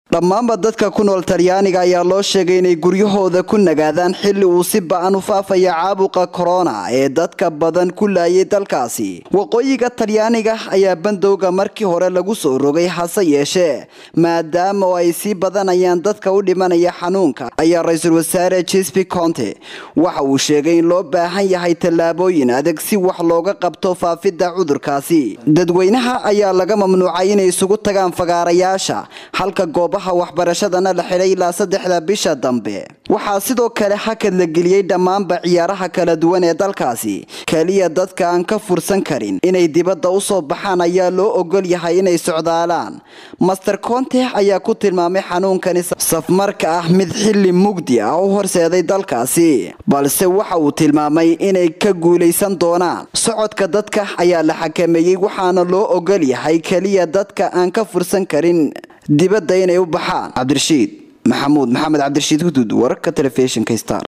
dhammaanba dadka ku nool talyaaniga ayaa loo sheegay inay guryahooda ku nagaadaan xilli uu si ba-an u faafaya caabuqa korona ee dadka badan ku laayay dalkaasi waqooyiga talyaaniga ayaa bandowga markii hore lagu soo rogay hase yeeshee maadaama oo ay sii badanayaan dadka u dhimanaya xanuunka ayaa ra-iisul wasaare jespi conte waxa uu sheegay in loo baahan yahay tallaabooyin adag si wax looga qabto faafidda cudurkaasi dadweynaha ayaa laga mamnuucay inay isugu tagaan fagaarayaasha halka goobaha waxbarashadana la xidhay ilaa saddexda bisha dambe waxaa sidoo kale hakad la geliyey dhammaanba ciyaaraha kala duwan ee dalkaasi keliya dadka aan ka fursan karin inay dibadda u soo baxaan ayaa loo ogol yahay inay socdaalaan master conte ayaa ku tilmaamay xanuunkani safmarka ah mid xilli mugdi ah u horseeday dalkaasi balse waxa uu tilmaamay inay ka guulaysan doonaan socodka dadka ayaa la xakameeyey waxaana loo ogol yahay keliya dadka aan ka fursan karin dibadda inay u baxaan cabdirashiid maxamuud maxamed cabdirashiid hudud wararka telefishinka star